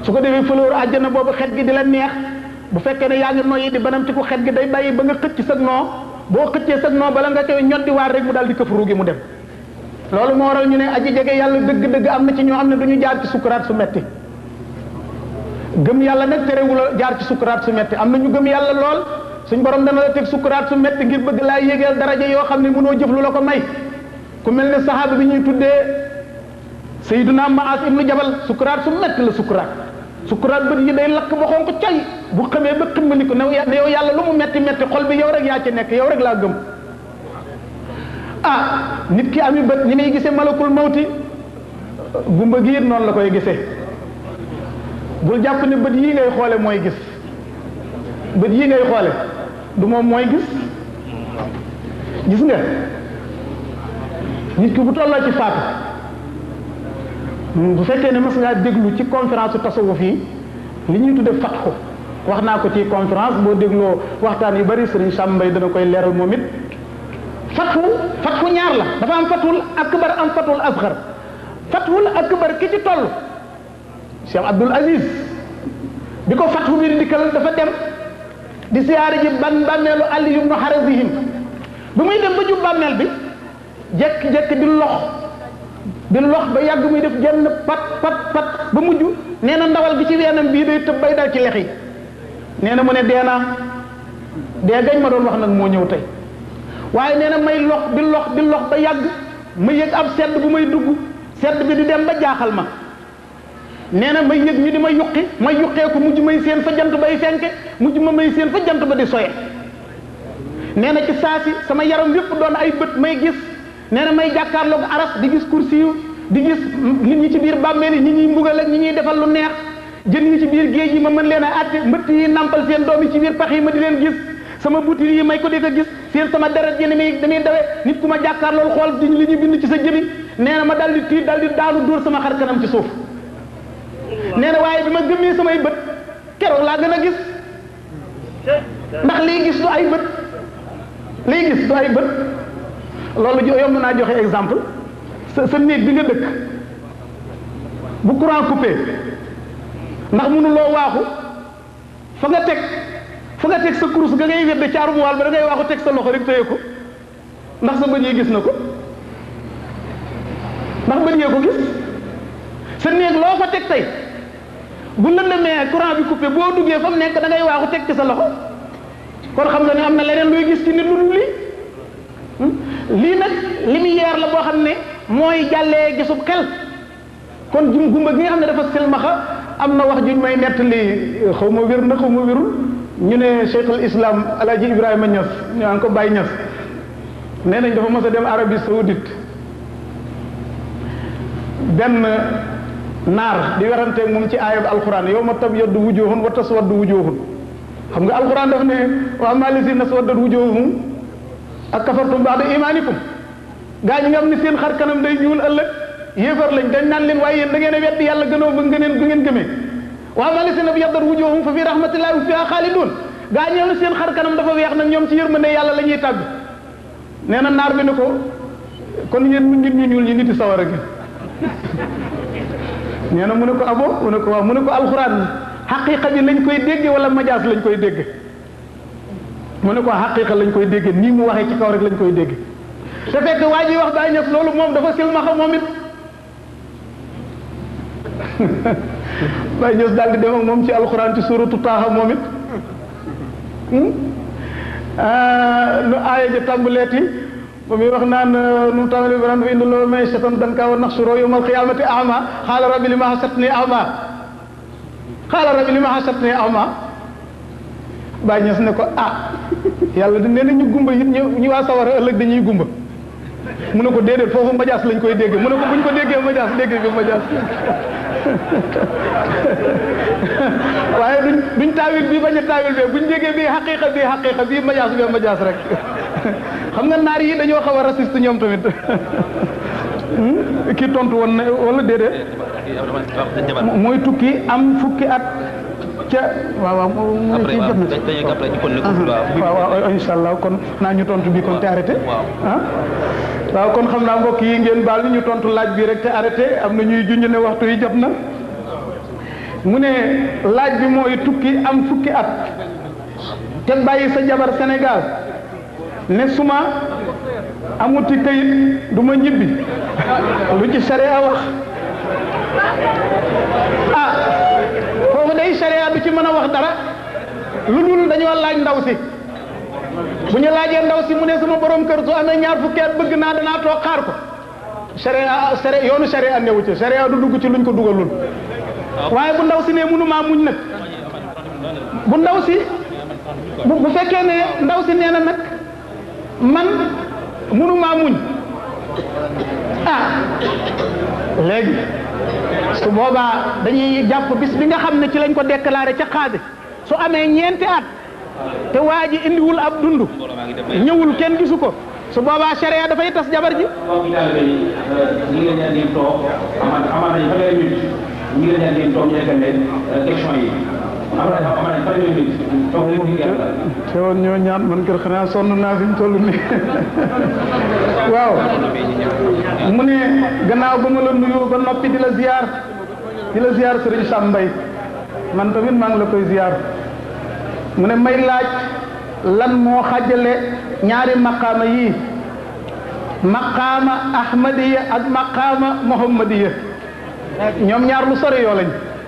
su ko defee fleur àjjana boobu xet gi di la neex bu fekkee ne yaa ngi noyyi di banamti ku xet gi day bàyyi ba nga xëcc sag noo boo xëccee sag noo bala nga koy ñoddi waar rek mu daal di këf ruugi mu dem loolu moo waral ñu ne aji jege yàlla dëgg-dëgg am na ci ñoo xam ne du ñu jaar ci sukkuraat su metti gëm yàlla nag terewul a jaar ci sukkuraat su metti am na ñu gëm yàlla lool suñ borom dana la teg sukkuraat su metti ngir bëgg laa yégeel daraja yoo xam ne mënoo jëf lu la ko may ku mel ne sahaaba bi ñuy tuddee sayyiduna Maas ibnu Jabal sukkuraat su metti la sukkuraat sukkuraat bët yi day lakk ba xonq cay bu xamee ba ximmali ko ne yow yàlla lu mu metti metti xol bi yow rek yaa ci nekk yow rek laa gëm ah nit ki ami bët ñi muy gisee malakul mawti gumba gi it noonu la koy gisee bul jàpp ne bët yii ngay xoole mooy gis bët yii ngay xoole du moom mooy gis gis nga nit ki bu tolloo ci faatu bu fekkee ne mas ngaa déglu ci conférence su tasawuf yi li ñuy tudde fatxu wax naa ko ci conférence boo dégloo waxtaan yu bari sëriñ Sam Mbay dana koy leeral moom it fatxu fatxu ñaar la dafa am fatxul akbar am fatxul asxar fatxul akbar ki ci toll Cheikh Abdul Aziz bi ko fatxu bi di dikkal dafa dem di siyaare ji ban bàmmeelu Ali ibnu Harazim bi muy dem ba jub bàmmeel bi jekk-jekk di lox di lox ba yàgg muy def genn pat pat pat ba mujj nee na ndawal gi ci weenam bii day tëb bay dal ci lex yi nee na mu ne dee naa dee gañ ma doon wax nag moo ñëw tey waaye nee na may lox di lox di lox ba yàgg ma yëg ab sedd bu may dugg sedd bi di dem ba jaaxal ma nee na may yëg ñu di ma yuqi may yuqee ko mujj may seen fa jant bay fenke mujj ma may seen fa jant ba di soye nee na ci saasi sama yaram yépp doon ay bët may gis nee na may jàkkaarloog aras di gis kursi yu di gis nit ñi ci biir bàmmeel yi ñi ñuy mbugal ak ñi ñuy defal lu neex jën yi ci biir géej yi ma mën leen a àtte mbëtt yi nampal seen doom yi ci biir pax yi ma di leen gis sama butir yi may ko di ko gis seen sama deret ji ni muy damuy dawe nit ku ma jàkkaarlool xool di li ñu bind ci sa jëbi nee na ma dal di tiit dal di daanu dóor sama xar kanam ci suuf nee na waaye bi ma gëmmee samay bët keroog laa gën a gis ndax lii gis du ay bët lii gis du ay bët loolu jo yomb naa joxe exemple sa sa néeg bi nga dëkk bu courant coupé ndax mënuloo waaxu fa nga teg fa nga teg sa kurus ga ngay wedde ci armoire ba da ngay waaxu teg sa loxo rek téye ko ndax sa bët yi gis na ko ndax bët yee ko gis sa néeg loo fa teg tey bu lëndëmee courant bi coupé boo duggee fa mu nekk da ngay waaxu teg ci sa loxo kon xam nga ne am na leneen luy gis ci nit lu dul lii lii nag lumière la boo xam ne mooy jàllee gisub xel kon jum gumba gi nga xam ne dafa silmaxa am na wax juñ may nettali xaw ma wér na xaw ma wérul ñu ne cheikhul islam alaaji ibrahima ñas ñu naan ko bàyyi ñas nee nañ dafa mës a dem arabie saoudite benn naar di weranteeg moom ci aayab alquran yow ma tabyaddu wujuhun wa taswaddu wujuhun xam nga alquran daf ne wa amma lazina taswaddat wujuhum ak kafartum ba'da imanikum gaa ñi nga xam ne seen xar kanam day ñuul ëllëg yéefar lañ dañ naan leen waaye yéen da ngeen a weddi yàlla gënoo ba ngeen bu ngeen gëmee wa amma lazina abyaddat wujuhum fa fi rahmatillahi wa fiha xaalidun gaa ñi ne seen xar kanam dafa weex nag ñoom ci yërmande yàlla la ñuy tàgg nee na naar bi ne ko kon yéen mu nit ñu ñuul ñi niti sawara gi nee na mu ne ko abo mu ne ko waaw mu ne ko alxuraan xaqiqa bi lañ koy dégge wala majaas lañ koy dégge mu ne ko xaqiqa lañ koy dégge nii mu waxee ci kaw rek lañ koy dégge te fekk waa ji wax daa ñëf loolu moom dafa silmaxa moom it Baye Niass daal di dem ak moom ci alxuraan ci suuratu taaxa moom it lu aaya ja tàmbaleeti ba muy wax naan nu tàmbali baran fa indi loolu may setan dan kaa wa naxsuro yawmal qiyaamati ama xaala rabbi li ma xasatni ama xaala rabbi li ma xasatni ama Baye Niass ne ko ah yàlla di nee na ñu gumba it ñu ñu waa sawara ëllëg dañuy gumba mu ne ko déedéet foofu majaas lañ koy dégge mu ne ko buñ ko déggee majaas dégg bi majaas waaye duñ duñ taawil bii bañ a taawil bee buñ déggee bii xaqiqa bii xaqiqa bii majaas bee majaas rek xam nga naar yi dañoo xaw a raciste ñoom tamit kii tontu woon na wala déedéet mooy tukki am fukki at ca waaw waaw mooy kii jot na waaw waaw incha allah kon naa ñu tontu bi kon te arrêté ah waaw kon xam naa mbokk yi ngeen baal ñu tontu laaj bi rek te arrêté am na ñuy junj ne waxtu yi jot na mu ne laaj bi mooy tukki am fukki at te bàyyi sa jabar Sénégal ne suma amuti këyit du ma ñibbi lu ci sharia wax ah foofu day sharia du ci mën a wax dara lu dul dañoo laaj ndaw si bu ñu laajee ndaw si mu ne sama borom kër su amee ñaar fukki at bëgg naa danaa toog xaar ko sharia sharia yoonu sharia newu ci sharia du dugg ci luñ ko dugalul waaye bu ndaw si ne mënumaa muñ nag bu ndaw si bu bu fekkee ne ndaw si nee na nag man mënumaa muñ ah léegi su boobaa dañuy jàpp bis bi nga xam ne ci lañ ko déclaré ca xaadi su amee ñeenti at te waa ji indiwul ab dund ñëwul kenn gisu ko su boobaa sharia dafay tas jabar ji mbokk yi daal ñu ngi leen di andi toog amaan amaan nañu fanweeri minute ñu ngi leen di andi toog ñu nekkal leen question yi amaan amaan nañu fanweeri minute toog leen di gerte te woon ñoo ñaan man kër xanaa sonn naa fi mu toll nii waaw mu ne gannaaw ba ma la nuyoo ba noppi di la ziar di la ziar Serigne Sam Mbaye man tamit maa ngi la koy ziar mu ne may laaj lan moo xàjjale ñaari maqaama yii maqaama ahmadiya ak maqaama muhammadiya ñoom ñaar lu sore yoo lañ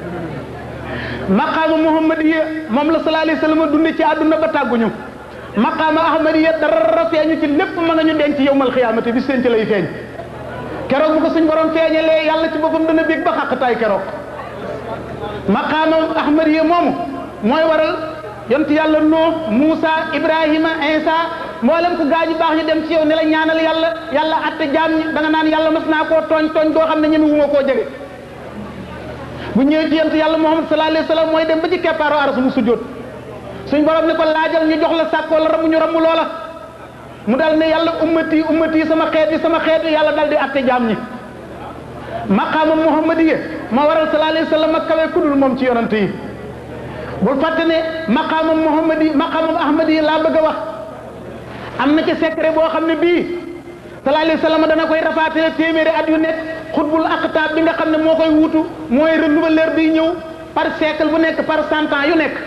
maqaama muhammadiya moom la sallallahu alayhi wasallam dunde ci àdduna ba tàgguñu maqaama ahmadiya dara feeñu ci lépp ma nga ñu denc yowmal xiyaamati bi seen ci lay feeñ keroog bu ko suñ borom feeñalee yàlla ci boppam dana bég ba xàqtaay keroog maqaama ahmadiya moomu mooy waral yont yàlla Nuux Muusa Ibrahima Isa mboolem ku gaañu baax ñu dem ci yow ne la ñaanal yàlla yàlla atte jaam ñi da nga naan yàlla mas naa koo tooñ tooñ doo xam ne ñeme wu ma koo jege bu ñëwee ci yent yàlla Muhammad sallallahu alayhi wa sallam mooy dem ba ci keppaaro aras mu sujjóot suñ borom ne ko laajal ñu jox la sàkk wala ramu ñu ramu loola mu dal ne yàlla ummati ummati sama xeet yi sama xeet yi yàlla dal di atte jaam ñi maqaama muhammadiya ma waral sallallahu alayhi wa sallam ak kawe kudul moom ci yonante yi bul fàtte ne maqaamam muhammadi maqaamam ahmadi laa bëgg a wax am na ci secret boo xam ne bii sallallahu alayhi wa sallam dana koy rafaatale téeméeri at yu nekk xutbul aqtaab bi nga xam ne moo koy wuutu mooy renouveleur bi ñëw par siècle bu nekk par cent ans yu nekk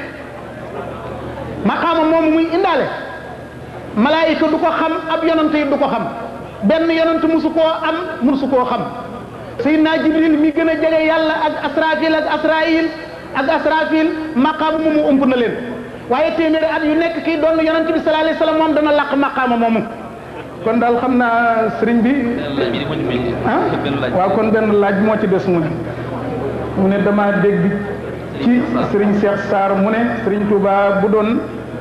maqaama moomu muy indaale malaayika du ko xam ab yonant yi du ko xam benn yonant musu koo am musu koo xam sayyidina jibril mi gën a jege yàlla ak asrafil ak asrail ak asrafil maqaama moomu ëmp na leen waaye téeméeri at yu nekk kii doon yonent bi sallallahu alayhi wasallam moom dana làq maqaama moomu kon daal xam naa sëriñ bi ah waaw kon benn laaj moo ci des mu ne mu ne dama dégg ci sëriñ Cheikh Sarr mu ne sëriñ Touba bu doon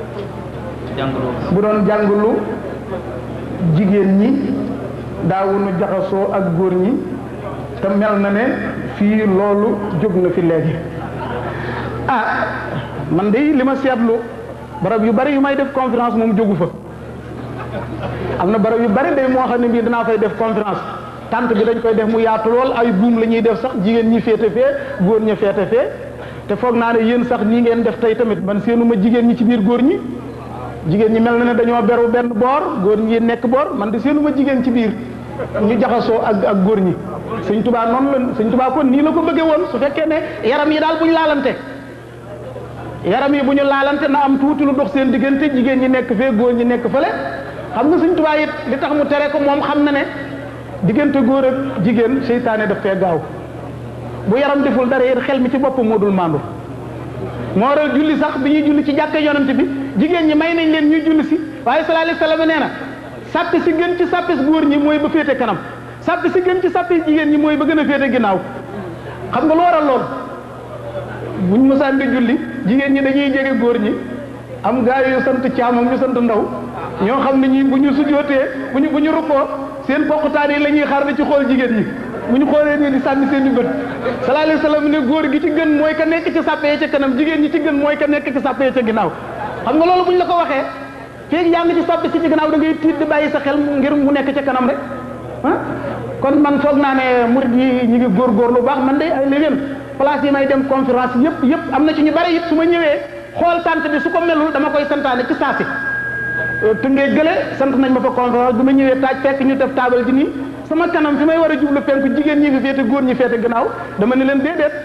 bu doon jàngulu jigéen ñi daawunu jaxasoo ak góor ñi te mel na ne fii loolu jóg na fi léegi ah man de li ma seetlu barab yu bari yu may def conférence moom jógu fa am na barab yu bari day moo xam ne bii danaa fay def conférence tant bi dañ koy def mu yaatu lool ay buum la ñuy def sax jigéen ñi féete fee góor ña féete fee te foog naa ne yéen sax nii ngeen def tey tamit man seenuma jigéen ñi ci biir góor ñi jigéen ñi mel na ne dañoo beru benn boor góor ñi nekk boor man de seenuma jigéen ci biir ñu jaxasoo ak ak góor ñi sëñ tubaa noonu la sëñ tubaa kon nii la ko bëggee woon su fekkee ne yaram yi daal bu ñu laalante yaram yi bu ñu laalante na am tuuti lu dox seen diggante jigéen ñi nekk fee góor ñi nekk fële xam nga sëñ tubaa it li tax mu tere ko moom xam na ne diggante góor ak jigéen seytaane daf fee gaaw bu yaram deful dara yéen xel mi ci boppam moo dul maandu moo waral julli sax bi ñuy julli ci jàkka yonent bi jigéen ñi may nañ leen ñuy julli si waaye sallallahu alayhi wasallam nee na sàppi si gën ci sàppis góor ñi mooy ba féete kanam sàppi si gën ci sàppis jigéen ñi mooy ba gën a féete ginnaaw xam nga lu waral lool buñ mosaan di julli jigéen ñi dañuy jege góor ñi am gaa yu sant caam ak ñu sant ndaw ñoo xam ne ñi bu ñu sujootee bu ñu bu ñu rukkoo seen poqutaan yi la ñuy xaar ci xool jigéen ñi bu ñu xoolee nii di sànni seen i bët sallallahu alayhi wasallam ne góor gi ci gën mooy ka nekk ci sàppee ca kanam jigéen ñi ci gën mooy ka nekk ci sàppee ca ginnaaw xam nga loolu bu ñu la ko waxee feeg yaa ngi ci sàppe si ci ginnaaw da ngay tiit di bàyyi sa xel ngir mu nekk ca kanam rek ah kon man foog naa ne murid yi ñu ngi góorgóor lu baax man de ay léegi place yi may dem conférence yëpp yëpp am na ci ñu bari it su ma ñëwee xool tant bi su ko melul dama koy santaane ci saasi te ngee gële sant nañ ma fa conférence bi ma ñëwee taaj fekk ñu def taabal ji nii sama kanam fi may war a jublu penku jigéen ñi fi féete góor ñi féete gannaaw dama ne leen déedéet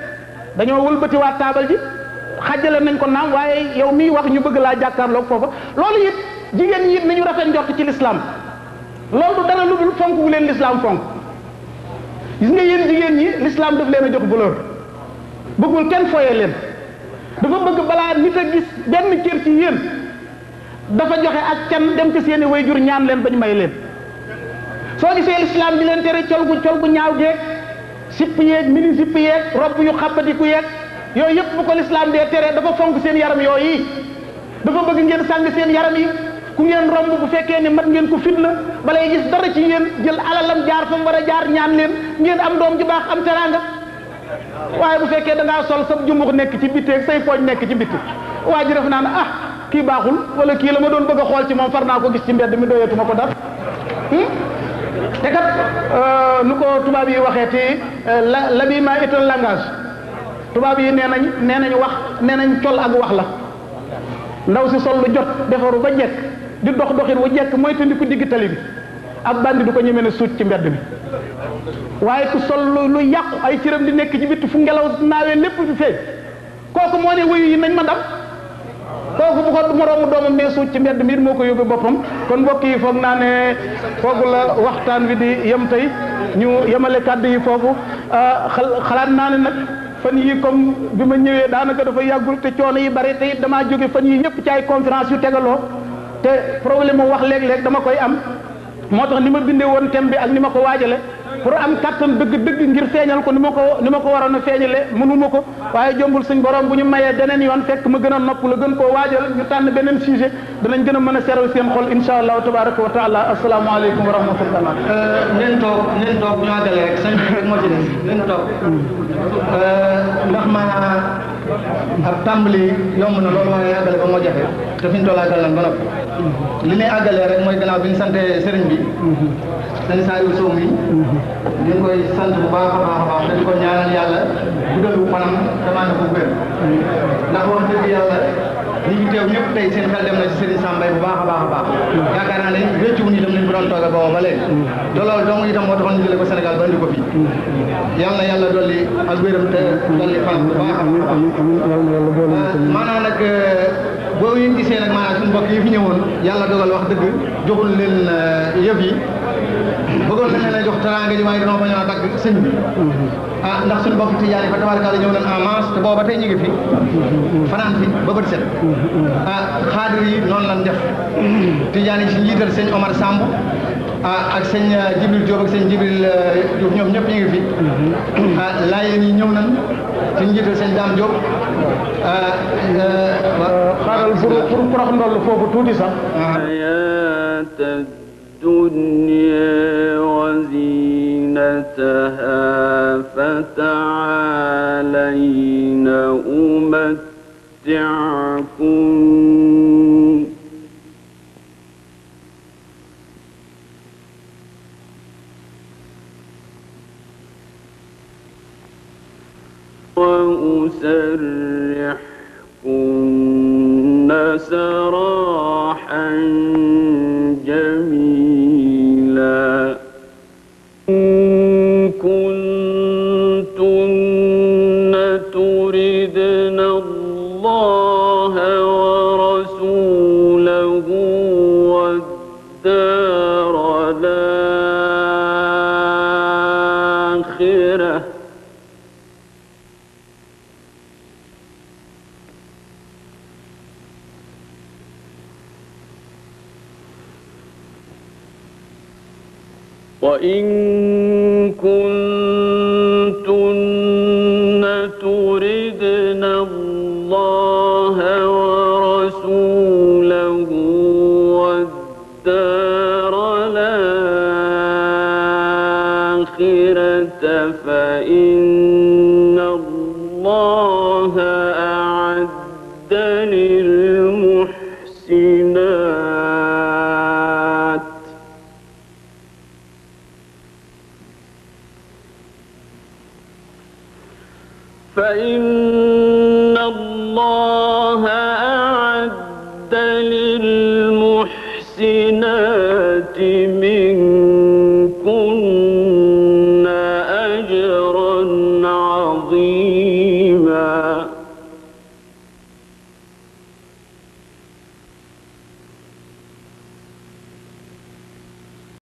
dañoo wëlbatiwaat taabal ji xajjale nañ ko naam waaye yow miy wax ñu bëgg laa jàkkaarloog foofa loolu it jigéen ñi it nañu rafet njort ci lislaam loolu du dara lu dul fonk wu leen lislaam fonk gis nga yéen jigéen ñi lislaam daf leen a jox valeur bëggul kenn foye leen dafa bëgg balaa nit a gis benn cër ci yéen dafa joxe ak can dem ci seeni way jur ñaan leen bañ may leen soo gisee lislaam di leen tere col gu col gu ñaaw geeg sipp yeeg mini sipp yeeg robb yu xabbatiku yeeg yooyu yëpp bu ko lislaam dee tere dafa fonk seen yaram yooyu dafa bëgg ngeen sàng seen yaram yi ku ngeen romb bu fekkee ne mat ngeen ko fitna balay gis dara ci yéen jël alalam jaar fa mu war a jaar ñaan leen ngeen am doom ju baax am teraanga waaye bu fekkee da ngaa sol sa jumbux nekk ci bitti ak say pooj nekk ci bitti waa ji def naa ne ah kii baaxul wala kii la ma doon bëgg a xool ci moom far naa ko gis ci mbedd mi doyatuma ko dara te kat nu ko tubaab yi waxee te la l'habillement est un langage tubaab yi nee nañ nee nañ wax nee nañ col ak wax la ndaw si sol lu jot defaru ba jekk di dox doxin wu jekk mooy tandi ku digg tali bi ab bandi du ko ñemee ne suut ci mbedd mi waaye ku sol lu lu yàqu ay cëram di nekk ci bitti fu ngelaw naawee lépp di feeñ kooku moo ne wuyu yi nañ ma ndam kooku bu ko moroomu doomam ne suut ci mbedd mi it moo ko yóbbu boppam kon mbokk yi foog naa ne foogu la waxtaan wi di yem tey ñu yemale kàddu yi foofu xalaat naa ne nag fan yi comme bi ma ñëwee daanaka dafa yàggul te coono yi bari te it damaa jóge fan yi yëpp ci ay conférence yu tegaloo te problème mu wax léeg-léeg dama koy am moo tax ni ma bindee woon thème bi ak ni ma ko waajale pour am kattan dëgg-dëgg ngir feeñal ko ni ma ko ni ma ko waroon a feeñale mënuma ko waaye jombul suñ borom bu ñu mayee beneen yoon fekk ma gën a nopp la gën koo waajal ñu tànn beneen sujet danañ gën a mën a seral seen xol insha allahu tabaraka wa taala asalaamaaleykum wa rahmatullah nen toog nen toog ñu àggale rek sañ rek moo ci des nen toog ndax maanaam ab tàmbali yomb na loolu waaye àggale ba moo jafe te fi ñu toll àggal nañ ba noppi li ñuy àggalee rek mooy gannaaw bi ñu sante sëriñ bi sëñ Saliou Sow mi ñu ngi koy sant bu baax a baax a baax te di ko ñaanal yàlla guddalu fanam demande ko wér ndax wax dëgg yàlla ñi fi teew ñëpp tey seen xel dem na ci Serigne Sambay bu baax a baax a baax yaakaar naa ne réccu wuñu itam liñ bu doon tooga booba ba léegi te loolu dong itam moo taxoon ñu jëlee ko Sénégal ba indi ko fii yàlla na yàlla dolli ak wéram te dolli fanam bu baax a baax maanaam nag boo ngeen gisee nag maanaam suñu mbokk yi fi ñëwoon yàlla dogal wax dëgg joxul leen yëf yi bëggoon nañ leen a jox teraanga ji waaye dañoo bañoon a dagg sëñ bi ah ndax suñu mbokk tijaan yi fa tabarkalla ñëw nañ en masse te booba tey ñu ngi fi fanaan fi ba bët set ah xaadir yi noonu lañ def tijaan yi si njiital sëñ Omar Samb ah ak sëñ Jibril Diop ak sëñ Jibril Diouf ñoom ñëpp ñu ngi fi ah laayeen yi ñëw nañ si njiital sëñ Dame Diop xaaral pour pour prox ndoll foofu tuuti sax الدنيا وزينتها فتعالين أمتعكم وأسرحكن سراحا جميلا إن كنتن تردن الله ورسوله والدار الآخرة وإن كنتن تردن الله ورسوله والدار الآخرة فإن الله أعد للمحسنات فإن الله أعد للمحسنات من